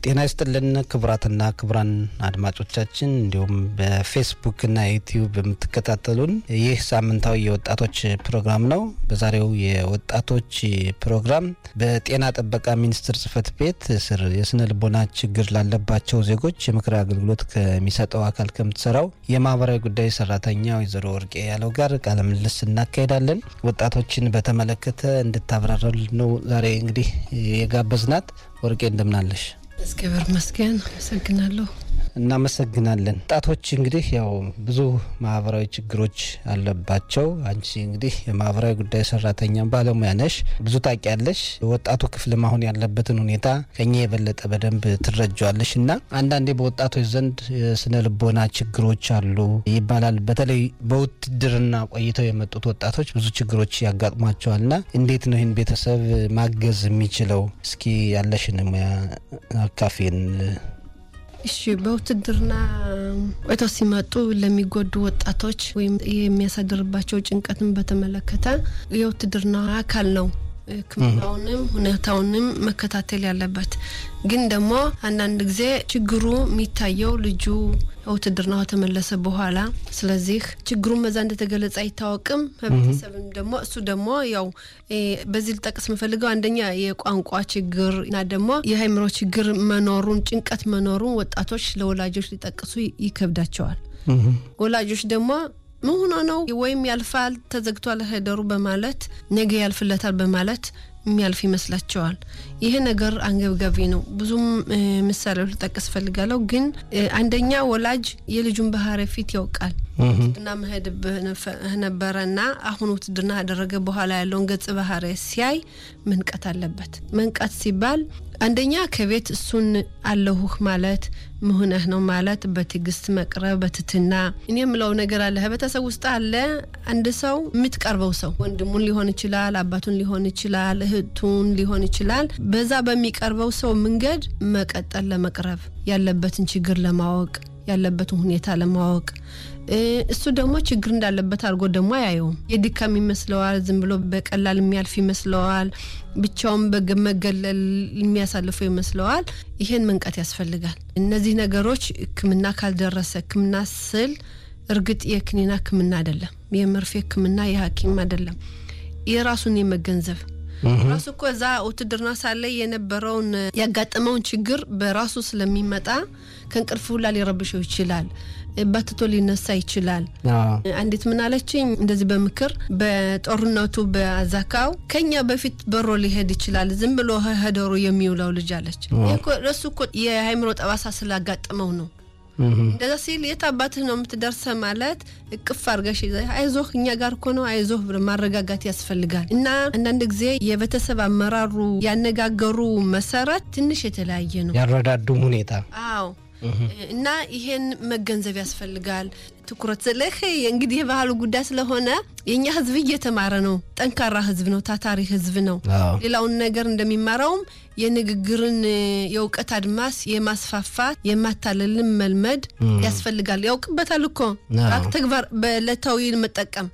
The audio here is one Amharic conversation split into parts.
ጤና ይስጥልን ክቡራትና ክቡራን አድማጮቻችን እንዲሁም በፌስቡክና ዩቲዩብ የምትከታተሉን ይህ ሳምንታዊ የወጣቶች ፕሮግራም ነው። በዛሬው የወጣቶች ፕሮግራም በጤና ጥበቃ ሚኒስቴር ጽሕፈት ቤት ስር የስነ ልቦና ችግር ላለባቸው ዜጎች የምክር አገልግሎት ከሚሰጠው አካል ከምትሰራው የማህበራዊ ጉዳይ ሰራተኛ ወይዘሮ ወርቄ ያለው ጋር ቃለ ምልልስ እናካሄዳለን። ወጣቶችን በተመለከተ እንድታብራራልን ነው ዛሬ እንግዲህ የጋበዝናት። ወርቄ እንደምናለሽ? እግዚአብሔር ይመስገን። አመሰግናለሁ። እናመሰግናለን። ወጣቶች እንግዲህ ያው ብዙ ማህበራዊ ችግሮች አለባቸው። አንቺ እንግዲህ የማህበራዊ ጉዳይ ሰራተኛ ባለሙያ ነሽ፣ ብዙ ታውቂያለሽ። ወጣቱ ክፍልም አሁን ያለበትን ሁኔታ ከኛ የበለጠ በደንብ ትረጃዋለሽ እና አንዳንዴ በወጣቶች ዘንድ የስነ ልቦና ችግሮች አሉ ይባላል። በተለይ በውትድርና ቆይተው የመጡት ወጣቶች ብዙ ችግሮች ያጋጥሟቸዋል እና እንዴት ነው ይህን ቤተሰብ ማገዝ የሚችለው? እስኪ ያለሽን ሙያ አካፌን። እሺ በውትድርና ቆይተው ሲመጡ ለሚጎዱ ወጣቶች ወይም የሚያሳድርባቸው ጭንቀትን በተመለከተ የውትድርና አካል ነው ሕክምናውንም ሁኔታውንም መከታተል ያለበት። ግን ደግሞ አንዳንድ ጊዜ ችግሩ የሚታየው ልጁ ውትድርና ከተመለሰ በኋላ፣ ስለዚህ ችግሩን በዛ እንደተገለጸ አይታወቅም። ህብረተሰብም ደግሞ እሱ ደግሞ ያው በዚህ ልጠቅስ የምፈልገው አንደኛ የቋንቋ ችግር እና ደግሞ የአእምሮ ችግር መኖሩን ጭንቀት መኖሩን ወጣቶች ለወላጆች ሊጠቅሱ ይከብዳቸዋል። ወላጆች ደግሞ ምን ሆኖ ነው ወይም ያልፋል ተዘግቷል ሄደሩ በማለት ነገ ያልፍለታል በማለት የሚያልፍ ይመስላቸዋል። ይሄ ነገር አንገብጋቢ ነው። ብዙም ምሳሌዎች ልጠቅስ ፈልጋለሁ። ግን አንደኛ ወላጅ የልጁን ባህሪ ፊት ያውቃል። ውትድርና መሄድ ነበረና አሁን ውትድርና ያደረገ በኋላ ያለውን ገጽ ባህሪ ሲያይ መንቀት አለበት። መንቀት ሲባል አንደኛ ከቤት እሱን አለሁህ ማለት ምሁነህ ነው ማለት በትዕግስት መቅረብ በትትና እኔ የምለው ነገር አለ። ህብረተሰብ ውስጥ አለ አንድ ሰው የምትቀርበው ሰው ወንድሙን ሊሆን ይችላል፣ አባቱን ሊሆን ይችላል፣ እህቱን ሊሆን ይችላል። በዛ በሚቀርበው ሰው መንገድ መቀጠል ለመቅረብ ያለበትን ችግር ለማወቅ ያለበትን ሁኔታ ለማወቅ እሱ ደግሞ ችግር እንዳለበት አድርጎ ደግሞ አያየውም። የድካም ይመስለዋል። ዝም ብሎ በቀላል የሚያልፍ ይመስለዋል። ብቻውን በመገለል የሚያሳልፈው ይመስለዋል። ይሄን መንቀት ያስፈልጋል። እነዚህ ነገሮች ሕክምና ካልደረሰ ሕክምና ስል እርግጥ የክኒና ሕክምና አይደለም፣ የመርፌ ሕክምና የሐኪም አይደለም። የራሱን የመገንዘብ ራሱ እኮ እዛ ውትድርና ሳለ የነበረውን ያጋጠመውን ችግር በራሱ ስለሚመጣ ከእንቅልፍ ሁላ ሊረብሸው ይችላል። ባትቶ ሊነሳ ይችላል። አንዲት ምን አለችኝ፣ እንደዚህ በምክር በጦርነቱ በአዛካው ከኛ በፊት በሮ ሊሄድ ይችላል ዝም ብሎ ሄደሩ የሚውለው ልጅ አለች። እሱ እኮ የአእምሮ ጠባሳ ስላጋጠመው ነው። እንደዛ ሲል የት አባትህ ነው የምትደርሰ ማለት እቅፍ አርገሽ አይዞህ እኛ ጋር እኮ ነው አይዞህ ማረጋጋት ያስፈልጋል። እና አንዳንድ ጊዜ የቤተሰብ አመራሩ ያነጋገሩ መሰረት ትንሽ የተለያየ ነው፣ ያረዳዱም ሁኔታ አዎ እና ይሄን መገንዘብ ያስፈልጋል። ትኩረት ስልህ እንግዲህ የባህሉ ጉዳይ ስለሆነ የእኛ ሕዝብ እየተማረ ነው። ጠንካራ ሕዝብ ነው። ታታሪ ሕዝብ ነው። ሌላውን ነገር እንደሚማረውም የንግግርን የእውቀት አድማስ የማስፋፋት የማታለልን መልመድ ያስፈልጋል። ያውቅበታል እኮ ተግባር በዕለታዊ መጠቀም።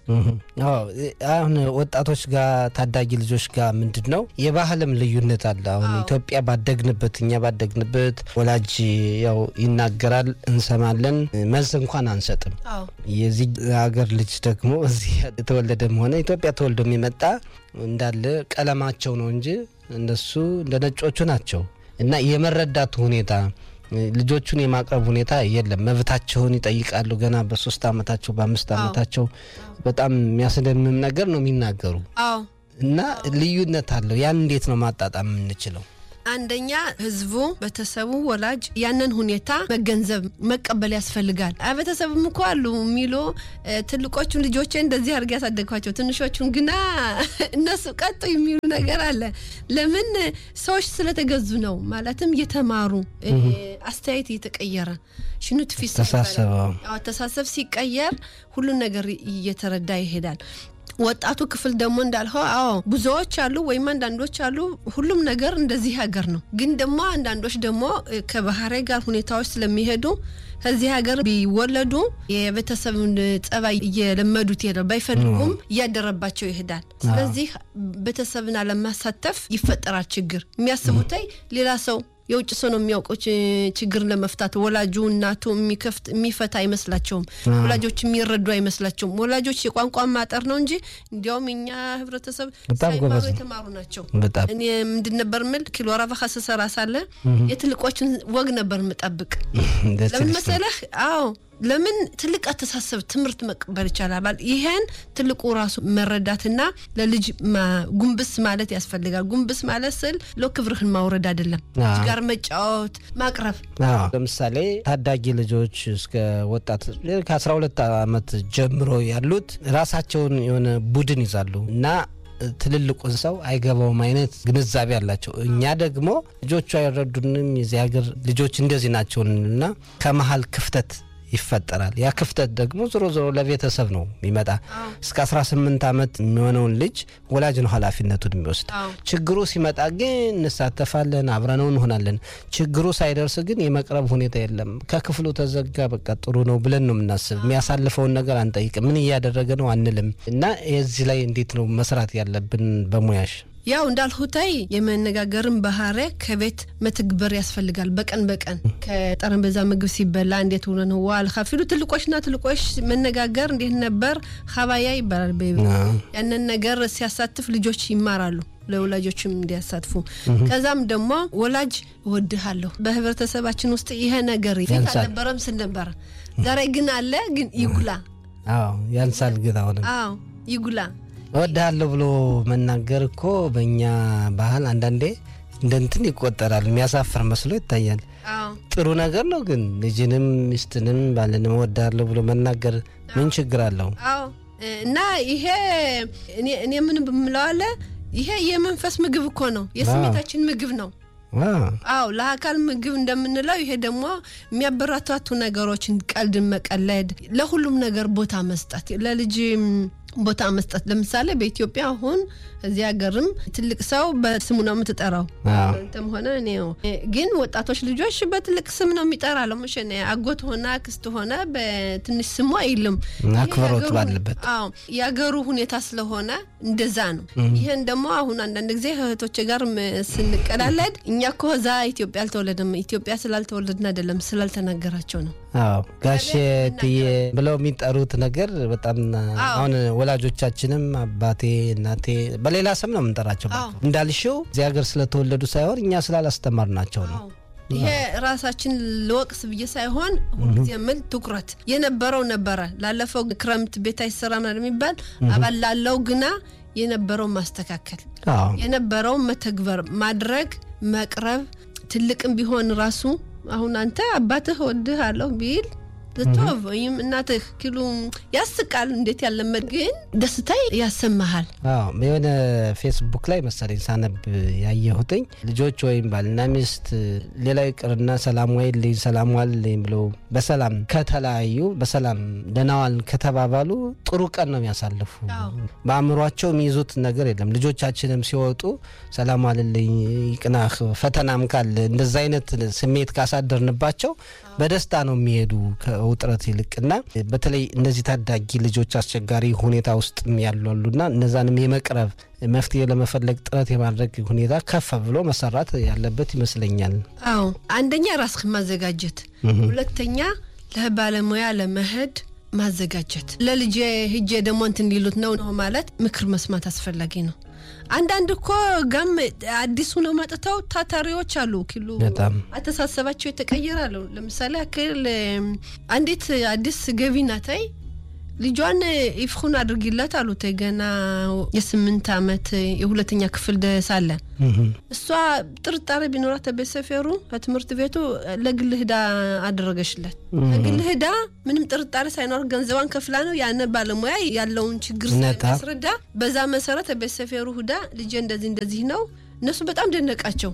አሁን ወጣቶች ጋር ታዳጊ ልጆች ጋር ምንድን ነው የባህልም ልዩነት አለ። አሁን ኢትዮጵያ ባደግንበት እኛ ባደግንበት ወላጅ ያው ይናገራል እንሰማለን፣ መልስ እንኳን አንሰጥም። የዚህ ሀገር ልጅ ደግሞ እዚህ የተወለደም ሆነ ኢትዮጵያ ተወልዶ የሚመጣ እንዳለ ቀለማቸው ነው እንጂ እነሱ እንደ ነጮቹ ናቸው እና የመረዳቱ ሁኔታ ልጆቹን የማቅረብ ሁኔታ የለም። መብታቸውን ይጠይቃሉ። ገና በሶስት አመታቸው በአምስት አመታቸው በጣም የሚያስደምም ነገር ነው የሚናገሩ እና ልዩነት አለው። ያን እንዴት ነው ማጣጣም የምንችለው? አንደኛ ህዝቡ፣ ቤተሰቡ፣ ወላጅ ያንን ሁኔታ መገንዘብ መቀበል ያስፈልጋል። ቤተሰብም እኮ አሉ የሚሉ ትልቆቹን ልጆቼ እንደዚህ አድርጌ ያሳደግኳቸው ትንሾቹን ግና እነሱ ቀጡ የሚሉ ነገር አለ። ለምን ሰዎች ስለተገዙ ነው። ማለትም እየተማሩ አስተያየት እየተቀየረ ሽኑት ፊት አስተሳሰብ ሲቀየር ሁሉን ነገር እየተረዳ ይሄዳል። ወጣቱ ክፍል ደግሞ እንዳልኸው አዎ ብዙዎች አሉ ወይም አንዳንዶች አሉ። ሁሉም ነገር እንደዚህ ሀገር ነው። ግን ደግሞ አንዳንዶች ደግሞ ከባህሪ ጋር ሁኔታዎች ስለሚሄዱ ከዚህ ሀገር ቢወለዱ የቤተሰብን ጸባይ እየለመዱት ይሄዳል። ባይፈልጉም እያደረባቸው ይሄዳል። ስለዚህ ቤተሰብን አለማሳተፍ ይፈጠራል ችግር። የሚያስቡት ሌላ ሰው የውጭ ሰው ነው የሚያውቀው ችግር ለመፍታት ወላጁ እናቱ የሚከፍት የሚፈታ አይመስላቸውም። ወላጆች የሚረዱ አይመስላቸውም። ወላጆች የቋንቋ ማጠር ነው እንጂ እንዲያውም እኛ ህብረተሰብ ሳይማሩ የተማሩ ናቸው። እኔ ምንድን ነበር ምል ኪሎ ረባካ ስሰራ ሳለ የትልቆችን ወግ ነበር ምጠብቅ። ለምን መሰለህ? አዎ ለምን ትልቅ አስተሳሰብ ትምህርት መቀበል ይቻላል። ይሄን ትልቁ ራሱ መረዳትና ለልጅ ጉንብስ ማለት ያስፈልጋል። ጉንብስ ማለት ስል ለክብርህን ማውረድ አይደለም፣ ልጅ ጋር መጫወት ማቅረብ። ለምሳሌ ታዳጊ ልጆች እስከ ወጣት ከአስራ ሁለት ዓመት ጀምሮ ያሉት ራሳቸውን የሆነ ቡድን ይዛሉ እና ትልልቁን ሰው አይገባውም አይነት ግንዛቤ አላቸው። እኛ ደግሞ ልጆቹ አይረዱንም፣ የዚህ ሀገር ልጆች እንደዚህ ናቸውን እና ከመሀል ክፍተት ይፈጠራል። ያ ክፍተት ደግሞ ዞሮ ዞሮ ለቤተሰብ ነው የሚመጣ። እስከ 18 ዓመት የሚሆነውን ልጅ ወላጅ ነው ኃላፊነቱን የሚወስድ። ችግሩ ሲመጣ ግን እንሳተፋለን፣ አብረነው እንሆናለን። ችግሩ ሳይደርስ ግን የመቅረብ ሁኔታ የለም። ከክፍሉ ተዘጋ፣ በቃ ጥሩ ነው ብለን ነው የምናስብ። የሚያሳልፈውን ነገር አንጠይቅም። ምን እያደረገ ነው አንልም። እና የዚህ ላይ እንዴት ነው መስራት ያለብን በሙያሽ? ያው እንዳልሁታይ የመነጋገርን ባህሪ ከቤት መትግበር ያስፈልጋል። በቀን በቀን ከጠረጴዛ ምግብ ሲበላ እንዴት ሆነ ነው ዋል ካፊሉ ትልቆችና ትልቆች መነጋገር እንዴት ነበር ሀባያ ይባላል። በ ያንን ነገር ሲያሳትፍ ልጆች ይማራሉ። ለወላጆችም እንዲያሳትፉ ከዛም ደግሞ ወላጅ እወድሃለሁ። በህብረተሰባችን ውስጥ ይሄ ነገር ፊት አልነበረም ስል ነበረ። ዛሬ ግን አለ፣ ግን ይጉላ። አዎ ያንሳል፣ ግን አሁንም አዎ ይጉላ እወድሃለሁ ብሎ መናገር እኮ በእኛ ባህል አንዳንዴ እንደ እንትን ይቆጠራል። የሚያሳፍር መስሎ ይታያል። ጥሩ ነገር ነው ግን ልጅንም ሚስትንም ባልንም እወድሃለሁ ብሎ መናገር ምን ችግር አለው? አዎ እና ይሄ እኔ ምን ብምለዋለ ይሄ የመንፈስ ምግብ እኮ ነው፣ የስሜታችን ምግብ ነው። አዎ ለአካል ምግብ እንደምንለው ይሄ ደግሞ የሚያበረታቱ ነገሮችን ቀልድን መቀለድ፣ ለሁሉም ነገር ቦታ መስጠት ለልጅ ቦታ መስጠት። ለምሳሌ በኢትዮጵያ አሁን እዚህ ሀገርም ትልቅ ሰው በስሙ ነው የምትጠራው። አንተም ሆነ እኔ ግን ወጣቶች ልጆች በትልቅ ስም ነው የሚጠራ። ለሙሽ አጎት ሆነ አክስት ሆነ በትንሽ ስሙ አይልም። አክብሮት ባለበት አዎ የሀገሩ ሁኔታ ስለሆነ እንደዛ ነው። ይህን ደግሞ አሁን አንዳንድ ጊዜ እህቶች ጋር ስንቀላለድ እኛ እኮ እዛ ኢትዮጵያ አልተወለድም ኢትዮጵያ ስላልተወለድን አይደለም ስላልተናገራቸው ነው። አዎ ጋሼ ትዬ ብለው የሚጠሩት ነገር በጣም አሁን ወላጆቻችንም አባቴ እናቴ በሌላ ስም ነው የምንጠራቸው። እንዳልሽው እዚህ ሀገር ስለተወለዱ ሳይሆን እኛ ስላላስተማርናቸው ነው። ይሄ ራሳችን ልወቅስ ብዬ ሳይሆን ሁልጊዜ የምል ትኩረት የነበረው ነበረ። ላለፈው ክረምት ቤት አይሰራም የሚባል አባል ላለው ግና የነበረው ማስተካከል፣ የነበረው መተግበር፣ ማድረግ፣ መቅረብ ትልቅም ቢሆን ራሱ አሁን አንተ አባትህ ወድህ አለሁ ቢል ትቶቭ ወይም እናትህ ኪሉ ያስቃል። እንዴት ያለመድ ግን ደስታ ያሰማሃል። የሆነ ፌስቡክ ላይ መሰለኝ ሳነብ ያየሁትኝ ልጆች ወይም ባልና ሚስት ሌላው ይቅርና ሰላም ዋይልኝ ሰላም ዋልልኝ ብለው በሰላም ከተለያዩ በሰላም ደህና ዋል ከተባባሉ ጥሩ ቀን ነው የሚያሳልፉ። በአእምሯቸው የሚይዙት ነገር የለም። ልጆቻችንም ሲወጡ ሰላም ዋልልኝ ይቅናህ፣ ፈተናም ካለ እንደዛ አይነት ስሜት ካሳደርንባቸው በደስታ ነው የሚሄዱ ውጥረት ይልቅና በተለይ እነዚህ ታዳጊ ልጆች አስቸጋሪ ሁኔታ ውስጥ ያሉ አሉና እነዛንም የመቅረብ መፍትሄ ለመፈለግ ጥረት የማድረግ ሁኔታ ከፍ ብሎ መሰራት ያለበት ይመስለኛል። አዎ አንደኛ ራስህን ማዘጋጀት፣ ሁለተኛ ለባለሙያ ለመሄድ ማዘጋጀት። ለልጄ ሂጄ ደግሞ እንትን ሊሉት ነው ነው ማለት ምክር መስማት አስፈላጊ ነው። አንዳንድ እኮ ጋም አዲሱ ነው መጥተው ታታሪዎች አሉ ኪሉ አተሳሰባቸው የተቀየራሉ። ለምሳሌ ያክል አንዲት አዲስ ገቢ ናታይ ልጇን ይፍኹን አድርጊለት አሉት ገና የስምንት ዓመት የሁለተኛ ክፍል ሳለ እሷ ጥርጣሬ ቢኖራት ቤት ሰፈሩ ከትምህርት ቤቱ ለግል ህዳ አደረገችለት። ለግል ህዳ ምንም ጥርጣሬ ሳይኖር ገንዘቧን ከፍላ ነው ያነ ባለሙያ ያለውን ችግር ስለሚያስረዳ በዛ መሰረት ቤት ሰፈሩ ህዳ ልጄ እንደዚህ እንደዚህ ነው። እነሱ በጣም ደነቃቸው።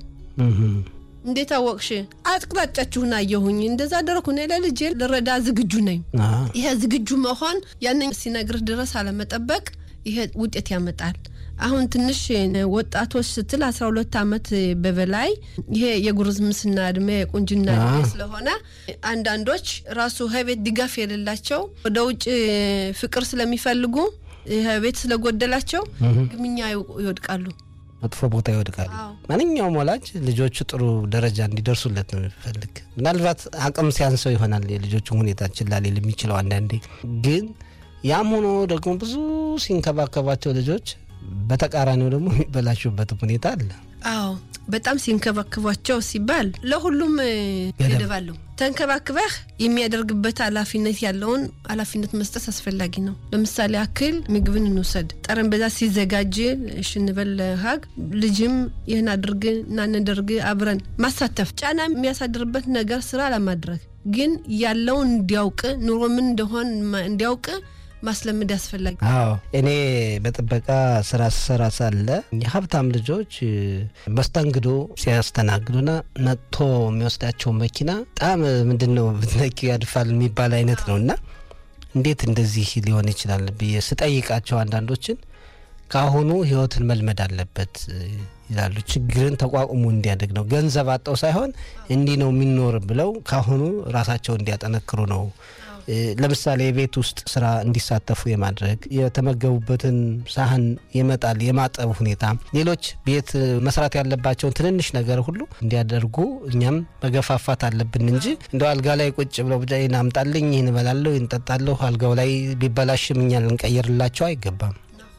እንዴት አወቅሽ? አቅጣጫችሁን አየሁኝ። እንደዛ አደረኩ። እኔ ለልጄ ልረዳ ዝግጁ ነኝ። ይሄ ዝግጁ መሆን ያንን ሲነግርህ ድረስ አለመጠበቅ ይሄ ውጤት ያመጣል። አሁን ትንሽ ወጣቶች ስትል አስራ ሁለት ዓመት በበላይ ይሄ የጉርምስና እድሜ የቁንጅና እድሜ ስለሆነ አንዳንዶች ራሱ ከቤት ድጋፍ የሌላቸው ወደ ውጭ ፍቅር ስለሚፈልጉ ቤት ስለጎደላቸው ግምኛ ይወድቃሉ። መጥፎ ቦታ ይወድቃሉ። ማንኛውም ወላጅ ልጆቹ ጥሩ ደረጃ እንዲደርሱለት ነው የሚፈልግ። ምናልባት አቅም ሲያንሰው ይሆናል የልጆቹን ሁኔታ ችላ ሊል የሚችለው አንዳንዴ። ግን ያም ሆኖ ደግሞ ብዙ ሲንከባከባቸው ልጆች በተቃራኒው ደግሞ የሚበላሹበትም ሁኔታ አለ። አዎ በጣም ሲንከባከቧቸው ሲባል ለሁሉም ገደብ አለው። ተንከባክበህ የሚያደርግበት ኃላፊነት ያለውን ኃላፊነት መስጠት አስፈላጊ ነው። ለምሳሌ አክል ምግብን እንውሰድ። ጠረጴዛ ሲዘጋጅ እሺ እንበል ሀግ ልጅም ይህን አድርግ እና እንደርግ አብረን ማሳተፍ ጫና የሚያሳድርበት ነገር ስራ ለማድረግ ግን ያለውን እንዲያውቅ ኑሮ ምን እንደሆን እንዲያውቅ ማስለመድ ያስፈላጊ። አዎ እኔ በጥበቃ ስራ ስሰራ ሳለ የሀብታም ልጆች መስተንግዶ ሲያስተናግዱና ነጥቶ የሚወስዳቸው መኪና በጣም ምንድን ነው ብትነኪው ያድፋል የሚባል አይነት ነው እና እንዴት እንደዚህ ሊሆን ይችላል ብዬ ስጠይቃቸው አንዳንዶችን ከአሁኑ ህይወትን መልመድ አለበት ይላሉ። ችግርን ተቋቁሞ እንዲያደግ ነው። ገንዘብ አጠው ሳይሆን እንዲህ ነው የሚኖር ብለው ከአሁኑ ራሳቸው እንዲያጠነክሩ ነው ለምሳሌ የቤት ውስጥ ስራ እንዲሳተፉ የማድረግ የተመገቡበትን ሳህን የመጣል የማጠብ ሁኔታ፣ ሌሎች ቤት መስራት ያለባቸውን ትንንሽ ነገር ሁሉ እንዲያደርጉ እኛም መገፋፋት አለብን እንጂ እንደው አልጋ ላይ ቁጭ ብለው ብቻ ይህን አምጣልኝ፣ ይህን እበላለሁ፣ ይህን እጠጣለሁ፣ አልጋው ላይ ቢበላሽም እኛ ልንቀይርላቸው አይገባም።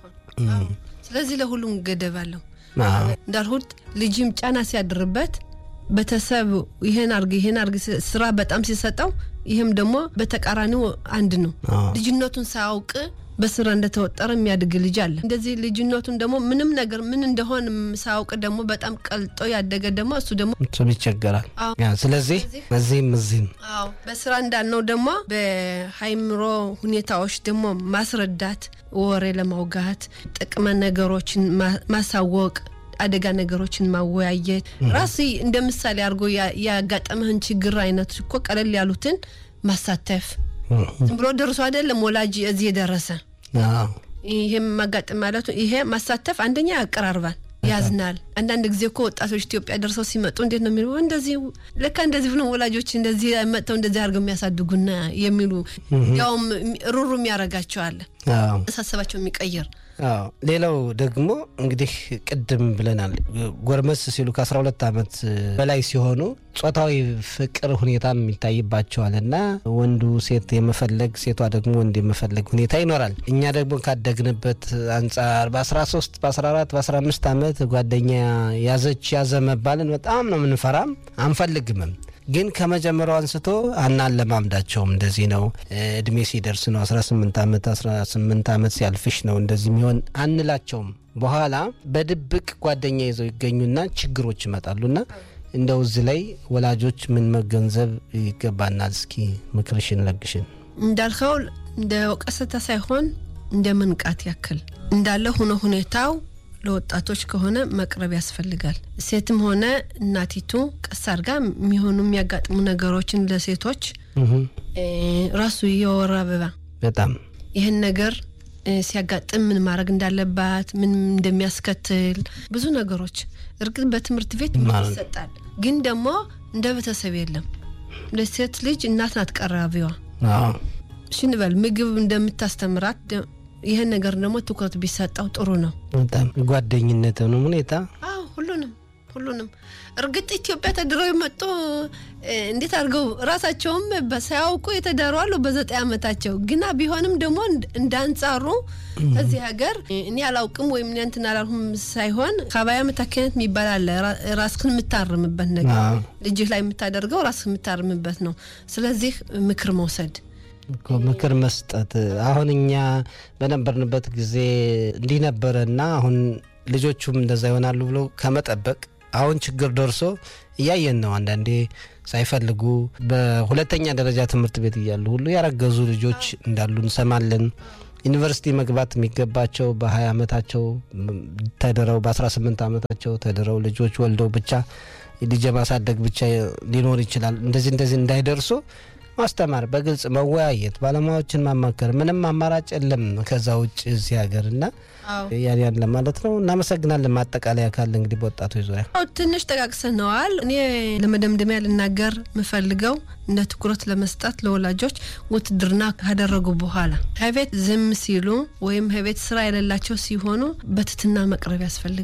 ስለዚህ ለሁሉም ገደብ አለው። እንዳልሁት ልጅም ጫና ሲያድርበት ቤተሰብ ይሄን አርግ ይሄን አርግ ስራ በጣም ሲሰጠው ይህም ደግሞ በተቃራኒው አንድ ነው። ልጅነቱን ሳያውቅ በስራ እንደተወጠረ የሚያድግ ልጅ አለ። እንደዚህ ልጅነቱን ደግሞ ምንም ነገር ምን እንደሆን ሳያውቅ ደግሞ በጣም ቀልጦ ያደገ ደግሞ እሱ ደግሞ እሱም ይቸገራል። ስለዚህ እዚህም እዚህም አዎ በስራ እንዳልነው ደግሞ በሀይምሮ ሁኔታዎች ደግሞ ማስረዳት፣ ወሬ ለማውጋት ጥቅመ ነገሮችን ማሳወቅ አደጋ ነገሮችን ማወያየት ራሱ እንደ ምሳሌ አድርጎ ያጋጠመህን ችግር አይነት እኮ ቀለል ያሉትን ማሳተፍ ዝም ብሎ ደርሶ አይደለም ወላጅ እዚህ የደረሰ ይሄም ማጋጠም ማለቱ ይሄ ማሳተፍ አንደኛ ያቀራርባል፣ ያዝናል። አንዳንድ ጊዜ እኮ ወጣቶች ኢትዮጵያ ደርሰው ሲመጡ እንዴት ነው የሚሉ እንደዚህ ለካ እንደዚህ ብሎ ወላጆች እንደዚህ መጥተው እንደዚህ አድርገው የሚያሳድጉና የሚሉ ያውም ሩሩ የሚያረጋቸዋል አሳሰባቸው የሚቀይር አዎ ሌላው ደግሞ እንግዲህ ቅድም ብለናል፣ ጎርመስ ሲሉ ከ12 ዓመት በላይ ሲሆኑ ጾታዊ ፍቅር ሁኔታም ይታይባቸዋል እና ወንዱ ሴት የመፈለግ ሴቷ ደግሞ ወንድ የመፈለግ ሁኔታ ይኖራል። እኛ ደግሞ ካደግንበት አንጻር በ13 በ14 በ15 ዓመት ጓደኛ ያዘች ያዘ መባልን በጣም ነው የምንፈራም አንፈልግምም። ግን ከመጀመሪያው አንስቶ አናለማምዳቸውም። እንደዚህ ነው እድሜ ሲደርስ ነው 18 ዓመት 18 ዓመት ሲያልፍሽ ነው እንደዚህ የሚሆን አንላቸውም። በኋላ በድብቅ ጓደኛ ይዘው ይገኙና ችግሮች ይመጣሉና እንደው እዚህ ላይ ወላጆች ምን መገንዘብ ይገባናል? እስኪ ምክርሽን ለግሽን። እንዳልከው እንደ ወቀሰታ ሳይሆን እንደ መንቃት ያክል እንዳለ ሆኖ ሁኔታው ለወጣቶች ከሆነ መቅረብ ያስፈልጋል። ሴትም ሆነ እናቲቱ ቀስ አድርጋ የሚሆኑ የሚያጋጥሙ ነገሮችን ለሴቶች ራሱ የወር አበባ በጣም ይህን ነገር ሲያጋጥም ምን ማድረግ እንዳለባት ምን እንደሚያስከትል ብዙ ነገሮች እርግጥ በትምህርት ቤት ይሰጣል፣ ግን ደግሞ እንደ ቤተሰብ የለም። ለሴት ልጅ እናት ናት ቀራቢዋ። እሺ እንበል ምግብ እንደምታስተምራት ይህን ነገር ደግሞ ትኩረት ቢሰጠው ጥሩ ነው። በጣም ጓደኝነትንም ሁኔታ ሁሉንም ሁሉንም እርግጥ ኢትዮጵያ ተድረው የመጡ እንዴት አድርገው ራሳቸውም ሳያውቁ የተዳሩ አሉ በዘጠኝ ዓመታቸው ግና ቢሆንም ደግሞ እንደ አንጻሩ እዚህ ሀገር እኔ አላውቅም ወይም እኔ እንትን አላልሁም ሳይሆን ከአባያ መታከነት የሚባል አለ። ራስህን የምታርምበት ነገር ልጅህ ላይ የምታደርገው ራስህ የምታርምበት ነው። ስለዚህ ምክር መውሰድ ምክር መስጠት አሁን እኛ በነበርንበት ጊዜ እንዲህ ነበረና አሁን ልጆቹም እንደዛ ይሆናሉ ብሎ ከመጠበቅ አሁን ችግር ደርሶ እያየን ነው። አንዳንዴ ሳይፈልጉ በሁለተኛ ደረጃ ትምህርት ቤት እያሉ ሁሉ ያረገዙ ልጆች እንዳሉ እንሰማለን። ዩኒቨርሲቲ መግባት የሚገባቸው በ20 ዓመታቸው ተድረው በ18 ዓመታቸው ተድረው ልጆች ወልደው ብቻ ልጅ ማሳደግ ብቻ ሊኖር ይችላል። እንደዚህ እንደዚህ እንዳይደርሱ ማስተማር፣ በግልጽ መወያየት፣ ባለሙያዎችን ማማከር፣ ምንም አማራጭ የለም ከዛ ውጭ እዚህ ሀገር እና ያን ያን ለማለት ነው። እናመሰግናለን። ማጠቃለያ ካለ እንግዲህ በወጣቶች ዙሪያ ትንሽ ጠቃቅሰነዋል። እኔ ለመደምደሚያ ልናገር የምፈልገው እንደ ትኩረት ለመስጠት ለወላጆች ውትድርና ካደረጉ በኋላ ከቤት ዝም ሲሉ ወይም ከቤት ስራ የሌላቸው ሲሆኑ በትትና መቅረብ ያስፈልጋል።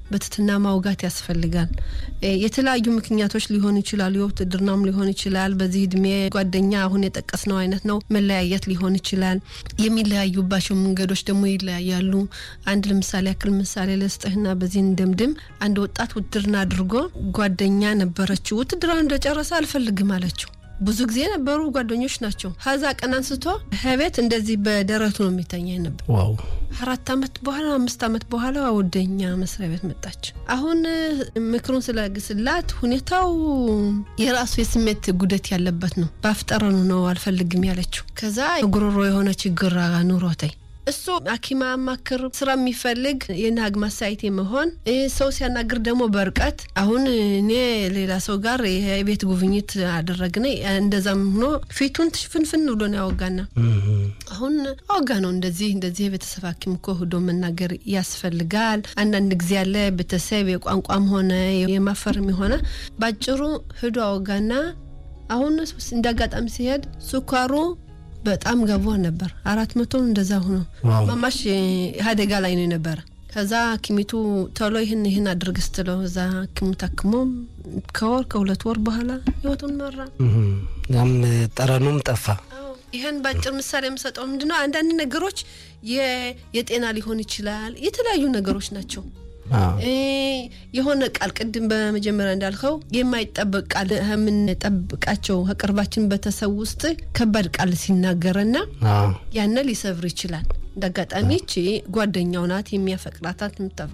በትትና ማውጋት ያስፈልጋል። የተለያዩ ምክንያቶች ሊሆኑ ይችላሉ። የውትድርናም ሊሆን ይችላል። በዚህ እድሜ ጓደኛ አሁን የጠቀስነው አይነት ነው። መለያየት ሊሆን ይችላል። የሚለያዩባቸው መንገዶች ደግሞ ይለያያሉ። አንድ ለምሳሌ ያክል ምሳሌ ለስጥህና በዚህ እንደምድም አንድ ወጣት ውትድርና አድርጎ ጓደኛ ነበረችው። ውትድርናውን እንደጨረሰ አልፈልግም አለችው። ብዙ ጊዜ የነበሩ ጓደኞች ናቸው። ከዛ ቀን አንስቶ ከቤት እንደዚህ በደረቱ ነው የሚተኛ ነበር። ዋው አራት አመት በኋላ አምስት አመት በኋላ ወደኛ መስሪያ ቤት መጣች። አሁን ምክሩን ስለግስላት ሁኔታው የራሱ የስሜት ጉደት ያለበት ነው። በአፍጠረኑ ነው አልፈልግም ያለችው። ከዛ ጉሮሮ የሆነ ችግር ኑሮተኝ እሱ ሐኪም አማክር ስራ የሚፈልግ የናግ ማሳይቴ መሆን ሰው ሲያናግር ደግሞ በርቀት አሁን እኔ ሌላ ሰው ጋር የቤት ጉብኝት አደረግነ እንደዛም ሆኖ ፊቱን ፍንፍን ብሎ ነው ያወጋና አሁን አወጋ ነው እንደዚህ እንደዚህ የቤተሰብ ሐኪም እኮ ሂዶ መናገር ያስፈልጋል። አንዳንድ ጊዜ ያለ ቤተሰብ የቋንቋም ሆነ የማፈርም የሆነ ባጭሩ ሂዶ አወጋና አሁን እንደ አጋጣሚ ሲሄድ ስኳሩ በጣም ገቦ ነበር። አራት መቶ እንደዛ ሆኖ ማማሽ አደጋ ላይ ነው የነበረ። ከዛ ሐኪሚቱ ቶሎ ይህን ይህን አድርግ ስትለው እዛ ሐኪሙ ታክሞ ከወር ከሁለት ወር በኋላ ህይወቱን መራ። ያም ጠረኑም ጠፋ። ይህን በአጭር ምሳሌ የምሰጠው ምንድነው አንዳንድ ነገሮች የጤና ሊሆን ይችላል፣ የተለያዩ ነገሮች ናቸው። የሆነ ቃል ቅድም በመጀመሪያ እንዳልከው የማይጠበቅ ቃል የምንጠብቃቸው ከቅርባችን ቤተሰብ ውስጥ ከባድ ቃል ሲናገረና ያነ ሊሰብር ይችላል። እንደ አጋጣሚ ቺ ጓደኛው ናት የሚያፈቅራታት ምታ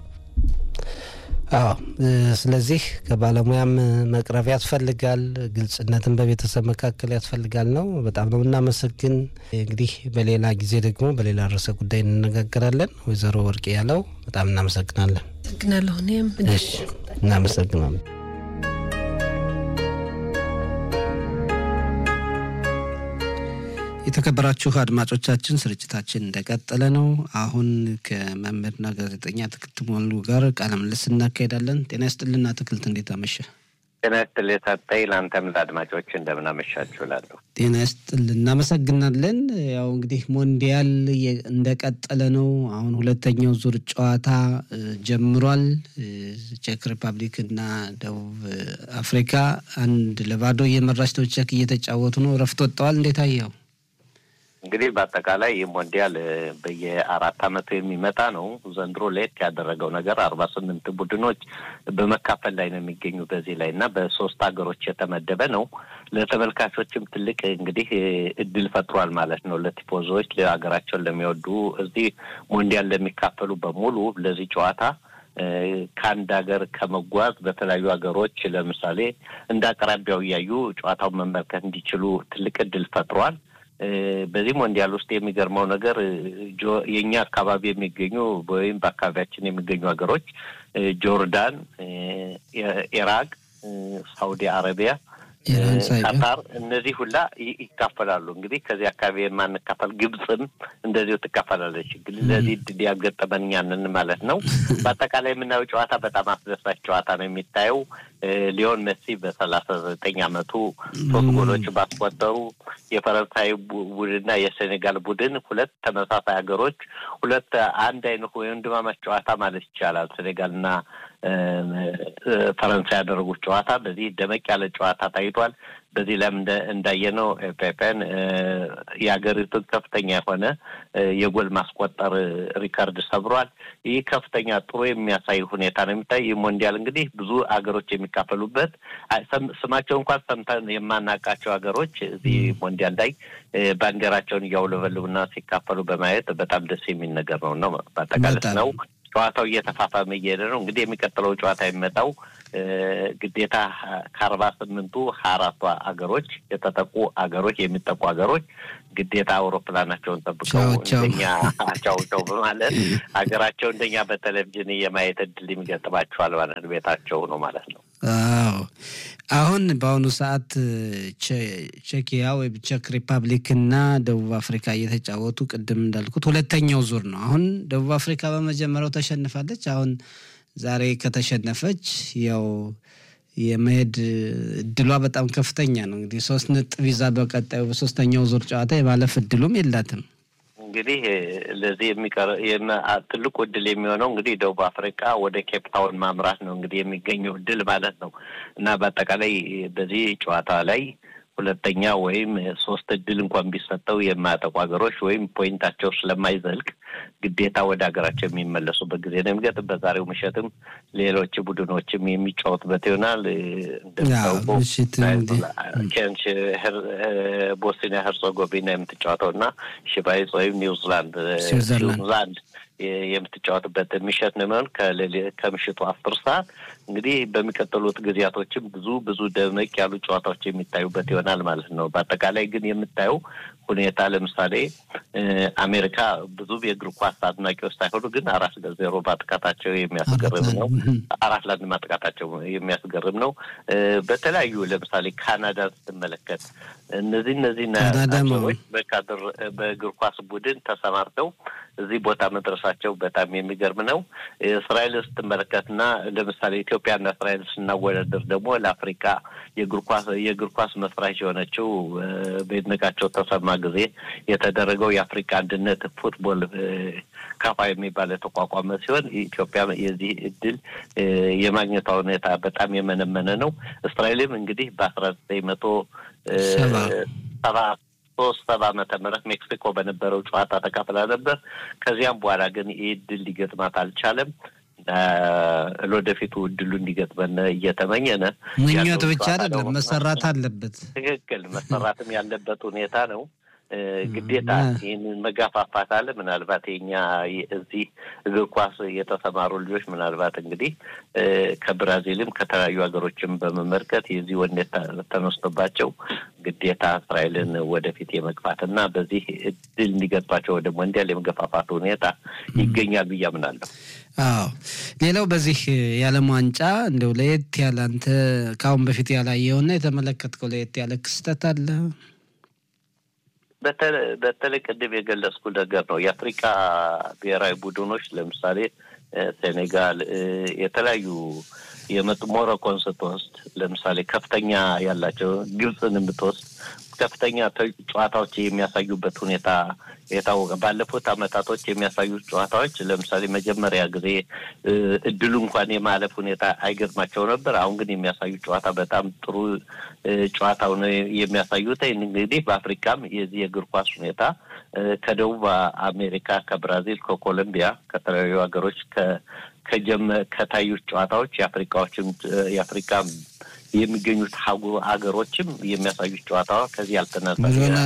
አዎ ስለዚህ ከባለሙያም መቅረብ ያስፈልጋል። ግልጽነትን በቤተሰብ መካከል ያስፈልጋል ነው። በጣም ነው እናመሰግን። እንግዲህ በሌላ ጊዜ ደግሞ በሌላ ርዕሰ ጉዳይ እንነጋገራለን። ወይዘሮ ወርቅ ያለው በጣም እናመሰግናለን። አመሰግናለሁ። እኔም እሺ እናመሰግናለን። የተከበራችሁ አድማጮቻችን ስርጭታችን እንደቀጠለ ነው። አሁን ከመምህርና ጋዜጠኛ አትክልት ሞሉ ጋር ቃለ ምልልስ እናካሄዳለን። ጤና ይስጥልና አትክልት፣ እንዴት አመሸ? ጤና ይስጥል የሰጠኝ ለአንተም ለአድማጮች እንደምን አመሻችሁ እላለሁ። ጤና ይስጥል፣ እናመሰግናለን። ያው እንግዲህ ሞንዲያል እንደቀጠለ ነው። አሁን ሁለተኛው ዙር ጨዋታ ጀምሯል። ቼክ ሪፐብሊክ እና ደቡብ አፍሪካ አንድ ለባዶ እየመራች ነው። ቼክ እየተጫወቱ ነው። እረፍት ወጥተዋል። እንዴት አየኸው? እንግዲህ በአጠቃላይ ይህ ሞንዲያል በየአራት ዓመቱ የሚመጣ ነው። ዘንድሮ ለየት ያደረገው ነገር አርባ ስምንት ቡድኖች በመካፈል ላይ ነው የሚገኙ በዚህ ላይ እና በሶስት ሀገሮች የተመደበ ነው። ለተመልካቾችም ትልቅ እንግዲህ እድል ፈጥሯል ማለት ነው። ለቲፎዞዎች ለሀገራቸውን ለሚወዱ እዚህ ሞንዲያል ለሚካፈሉ በሙሉ ለዚህ ጨዋታ ከአንድ ሀገር ከመጓዝ በተለያዩ ሀገሮች ለምሳሌ እንደ አቅራቢያው እያዩ ጨዋታውን መመልከት እንዲችሉ ትልቅ እድል ፈጥሯል። በዚህ ሞንዲያል ውስጥ የሚገርመው ነገር የእኛ አካባቢ የሚገኙ ወይም በአካባቢያችን የሚገኙ ሀገሮች ጆርዳን፣ ኢራቅ፣ ሳውዲ አረቢያ፣ ቀጣር እነዚህ ሁላ ይካፈላሉ። እንግዲህ ከዚህ አካባቢ የማንካፈል ግብፅም እንደዚሁ ትካፈላለች። ለዚህ እድል ያገጠመን እኛንን ማለት ነው። በአጠቃላይ የምናየው ጨዋታ በጣም አስደሳች ጨዋታ ነው የሚታየው ሊዮን መሲ በሰላሳ ዘጠኝ አመቱ ሶስት ጎሎች ባስቆጠሩ የፈረንሳይ ቡድንና የሴኔጋል ቡድን ሁለት ተመሳሳይ ሀገሮች ሁለት አንድ አይነት ወንድማማች ጨዋታ ማለት ይቻላል። ሴኔጋልና ፈረንሳይ ያደረጉት ጨዋታ በዚህ ደመቅ ያለ ጨዋታ ታይቷል። በዚህ ላይም እንዳየነው ፔፔን የሀገሪቱን ከፍተኛ የሆነ የጎል ማስቆጠር ሪከርድ ሰብሯል። ይህ ከፍተኛ ጥሩ የሚያሳይ ሁኔታ ነው የሚታይ። ይህ ሞንዲያል እንግዲህ ብዙ ሀገሮች የሚካፈሉበት ስማቸው እንኳን ሰምተን የማናውቃቸው ሀገሮች እዚህ ሞንዲያል ላይ ባንዲራቸውን እያውለበልቡና ሲካፈሉ በማየት በጣም ደስ የሚል ነገር ነው ነው በአጠቃላይ ነው። ጨዋታው እየተፋፋመ እየሄደ ነው። እንግዲህ የሚቀጥለው ጨዋታ የሚመጣው ግዴታ ከአርባ ስምንቱ ሀያ አራቱ ሀገሮች የተጠቁ ሀገሮች የሚጠቁ ሀገሮች ግዴታ አውሮፕላናቸውን ጠብቀው እንደኛ አቻውቸው በማለት ሀገራቸው እንደኛ በቴሌቪዥን የማየት እድል የሚገጥማቸዋል ማለት ነው። ቤታቸው ነው ማለት ነው። አዎ አሁን በአሁኑ ሰዓት ቼኪያ ወይም ቼክ ሪፐብሊክ እና ደቡብ አፍሪካ እየተጫወቱ ቅድም እንዳልኩት ሁለተኛው ዙር ነው። አሁን ደቡብ አፍሪካ በመጀመሪያው ተሸንፋለች። አሁን ዛሬ ከተሸነፈች ያው የመሄድ እድሏ በጣም ከፍተኛ ነው። እንግዲህ ሶስት ነጥብ ይዛ በቀጣዩ በሶስተኛው ዙር ጨዋታ የማለፍ እድሉም የላትም። እንግዲህ ለዚህ የሚቀር ትልቁ እድል የሚሆነው እንግዲህ ደቡብ አፍሪካ ወደ ኬፕ ታውን ማምራት ነው እንግዲህ የሚገኘው እድል ማለት ነው እና በአጠቃላይ በዚህ ጨዋታ ላይ ሁለተኛ ወይም ሶስት እድል እንኳን ቢሰጠው የማያጠቁ ሀገሮች ወይም ፖይንታቸው ስለማይዘልቅ ግዴታ ወደ ሀገራቸው የሚመለሱበት ጊዜ ነው የሚገጥ። በዛሬው ምሽትም ሌሎች ቡድኖችም የሚጫወቱበት ይሆናል። እንደሚታወቀው ቦስኒያ ሄርጾጎቪና የምትጫወተው እና ሽቫይዝ ወይም ኒውዚላንድ ኒውዚላንድ የምትጫወትበት ምሽት ነው የሚሆን ከምሽቱ አስር ሰዓት እንግዲህ በሚቀጥሉት ጊዜያቶችም ብዙ ብዙ ደመቅ ያሉ ጨዋታዎች የሚታዩበት ይሆናል ማለት ነው። በአጠቃላይ ግን የምታየው ሁኔታ ለምሳሌ አሜሪካ ብዙ የእግር ኳስ አድናቂዎች ሳይሆኑ ግን አራት ለዜሮ ማጥቃታቸው የሚያስገርም ነው። አራት ለአንድ ማጥቃታቸው የሚያስገርም ነው። በተለያዩ ለምሳሌ ካናዳን ስትመለከት እነዚህ እነዚህ ሰዎች በካድር በእግር ኳስ ቡድን ተሰማርተው እዚህ ቦታ መድረሳቸው በጣም የሚገርም ነው። እስራኤልን ስትመለከትና ለምሳሌ ኢትዮጵያና እስራኤል ስናወዳደር ደግሞ ለአፍሪካ የእግር ኳስ የእግር ኳስ መስራች የሆነችው በይድነቃቸው ተሰማ ጊዜ የተደረገው የአፍሪካ አንድነት ፉትቦል ካፋ የሚባል የተቋቋመ ሲሆን ኢትዮጵያ የዚህ እድል የማግኘቷ ሁኔታ በጣም የመነመነ ነው። እስራኤልም እንግዲህ በአስራ ዘጠኝ መቶ ሰባ ሶስት ሰባ ዓመተ ምህረት ሜክሲኮ በነበረው ጨዋታ ተካፍላ ነበር። ከዚያም በኋላ ግን ይህ እድል ሊገጥማት አልቻለም። ለወደፊቱ እድሉ እንዲገጥመን እየተመኘነ ምኞት ብቻ አይደለም መሰራት አለበት። ትክክል መሰራትም ያለበት ሁኔታ ነው። ግዴታ ይህንን መጋፋፋት አለ። ምናልባት የኛ እዚህ እግር ኳስ የተሰማሩ ልጆች ምናልባት እንግዲህ ከብራዚልም ከተለያዩ ሀገሮችም በመመልከት የዚህ ወኔት ተነስቶባቸው ግዴታ እስራኤልን ወደፊት የመግፋት እና በዚህ እድል እንዲገጥማቸው ወደ ሞንዲያል የመገፋፋት ሁኔታ ይገኛል ብዬ አምናለሁ። አዎ ሌላው በዚህ የዓለም ዋንጫ እንደው ለየት ያለ አንተ ከአሁን በፊት ያላየውና የተመለከትከው ለየት ያለ ክስተት አለ? በተለይ ቅድም የገለጽኩ ነገር ነው። የአፍሪካ ብሔራዊ ቡድኖች ለምሳሌ ሴኔጋል፣ የተለያዩ የመጡ ሞሮኮን ስትወስድ ለምሳሌ ከፍተኛ ያላቸው ግብፅን የምትወስድ ከፍተኛ ጨዋታዎች የሚያሳዩበት ሁኔታ የታወቀ ባለፉት አመታቶች የሚያሳዩት ጨዋታዎች ለምሳሌ መጀመሪያ ጊዜ እድሉ እንኳን የማለፍ ሁኔታ አይገጥማቸው ነበር። አሁን ግን የሚያሳዩት ጨዋታ በጣም ጥሩ ጨዋታው ነው የሚያሳዩት። እንግዲህ በአፍሪካም የዚህ የእግር ኳስ ሁኔታ ከደቡብ አሜሪካ፣ ከብራዚል፣ ከኮሎምቢያ ከተለያዩ ሀገሮች ከጀመ ከታዩት ጨዋታዎች የአፍሪካዎችም የአፍሪካ የሚገኙት ሀገሮችም የሚያሳዩት ጨዋታ ከዚህ ያልተናጠ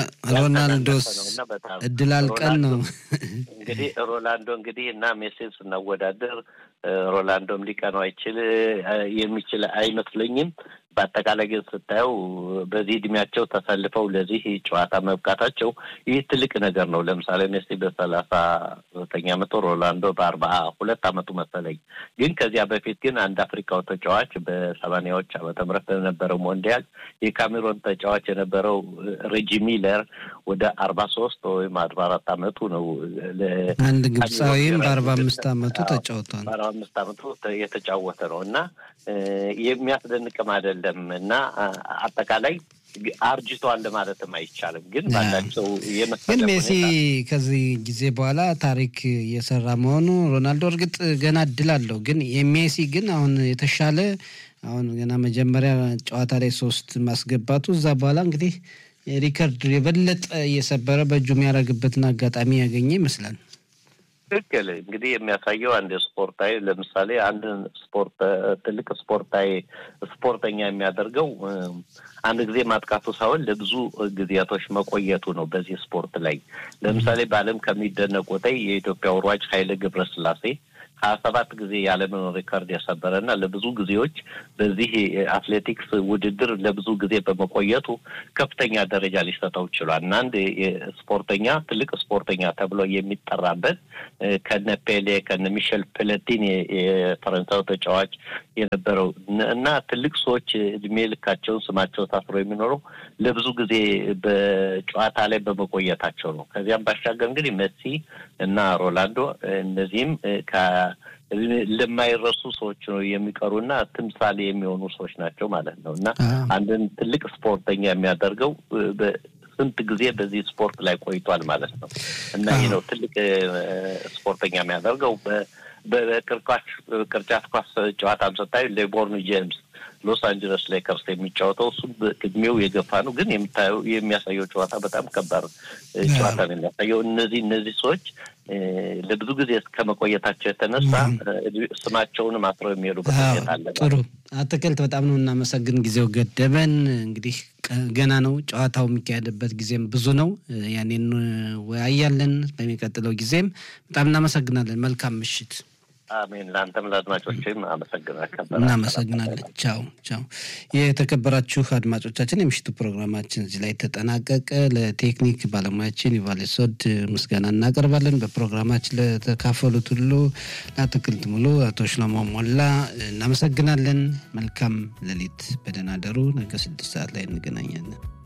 ሮናልዶስ እድል አልቀን ነው እንግዲህ ሮናልዶ እንግዲህ እና ሜሲን ስናወዳደር ሮናልዶም ሊቀነው አይችል የሚችል አይመስለኝም። በአጠቃላይ ግን ስታየው በዚህ እድሜያቸው ተሰልፈው ለዚህ ጨዋታ መብቃታቸው ይህ ትልቅ ነገር ነው። ለምሳሌ ሜሲ በሰላሳ ዘጠኝ አመቱ ሮናልዶ በአርባ ሁለት አመቱ መሰለኝ። ግን ከዚያ በፊት ግን አንድ አፍሪካው ተጫዋች በሰማኒያዎች ዓመተ ምህረት በነበረው ሞንዲያል የካሜሮን ተጫዋች የነበረው ሬጂ ሚለር ወደ አርባ ሶስት ወይም አርባ አራት አመቱ ነው። አንድ ግብፃዊም በአርባ አምስት አመቱ ተጫውቷል። በአርባ አምስት አመቱ የተጫወተ ነው እና የሚያስደንቅም አይደለም እና አጠቃላይ አርጅቷል ለማለትም አይቻልም። ግን ባላቸው ግን ሜሲ ከዚህ ጊዜ በኋላ ታሪክ እየሰራ መሆኑ ሮናልዶ እርግጥ ገና እድል አለው። ግን የሜሲ ግን አሁን የተሻለ አሁን ገና መጀመሪያ ጨዋታ ላይ ሶስት ማስገባቱ እዛ በኋላ እንግዲህ ሪከርድ የበለጠ እየሰበረ በእጁ የሚያደርግበትን አጋጣሚ ያገኘ ይመስላል። ትክክል እንግዲህ የሚያሳየው አንድ ስፖርታዊ ለምሳሌ አንድ ስፖርት ትልቅ ስፖርታዊ ስፖርተኛ የሚያደርገው አንድ ጊዜ ማጥቃቱ ሳይሆን ለብዙ ጊዜያቶች መቆየቱ ነው። በዚህ ስፖርት ላይ ለምሳሌ በዓለም ከሚደነቁት የኢትዮጵያ ሯጭ ኃይሌ ገብረስላሴ ሀያ ሰባት ጊዜ የዓለምን ሪከርድ የሰበረ እና ለብዙ ጊዜዎች በዚህ አትሌቲክስ ውድድር ለብዙ ጊዜ በመቆየቱ ከፍተኛ ደረጃ ሊሰጠው ችሏል እና አንድ ስፖርተኛ ትልቅ ስፖርተኛ ተብሎ የሚጠራበት ከነ ፔሌ ከነ ሚሸል ፕለቲን የፈረንሳዩ ተጫዋች የነበረው እና ትልቅ ሰዎች እድሜ ልካቸውን ስማቸው ታስሮ የሚኖረው ለብዙ ጊዜ በጨዋታ ላይ በመቆየታቸው ነው። ከዚያም ባሻገር እንግዲህ መሲ እና ሮላንዶ እነዚህም ለማይረሱ ሰዎች ነው የሚቀሩና ትምሳሌ የሚሆኑ ሰዎች ናቸው ማለት ነው እና አንድን ትልቅ ስፖርተኛ የሚያደርገው ስንት ጊዜ በዚህ ስፖርት ላይ ቆይቷል ማለት ነው እና ይህ ነው ትልቅ ስፖርተኛ የሚያደርገው። በቅርጫት ኳስ ጨዋታም ስታዩ ሌቦርን ጄምስ ሎስ አንጀለስ ሌከርስ የሚጫወተው እሱ እድሜው የገፋ ነው፣ ግን የምታየው የሚያሳየው ጨዋታ በጣም ከባድ ጨዋታ ነው የሚያሳየው። እነዚህ እነዚህ ሰዎች ለብዙ ጊዜ ከመቆየታቸው የተነሳ ስማቸውንም አስረው የሚሄዱበት ሁኔታ አለ። ጥሩ አትክልት፣ በጣም ነው እናመሰግን። ጊዜው ገደበን። እንግዲህ ገና ነው ጨዋታው የሚካሄድበት ጊዜም ብዙ ነው። ያኔን ወያያለን በሚቀጥለው ጊዜም። በጣም እናመሰግናለን። መልካም ምሽት። አሜን። ለአንተም ለአድማጮችም አመሰግናለሁ። እናመሰግናለን። ቻው ቻው። የተከበራችሁ አድማጮቻችን የምሽቱ ፕሮግራማችን እዚህ ላይ ተጠናቀቀ። ለቴክኒክ ባለሙያችን ዩቫሌሶድ ምስጋና እናቀርባለን። በፕሮግራማችን ለተካፈሉት ሁሉ ለአትክልት ሙሉ አቶ ሽሎሞ ሞላ እናመሰግናለን። መልካም ሌሊት፣ በደህና ደሩ። ነገ ስድስት ሰዓት ላይ እንገናኛለን።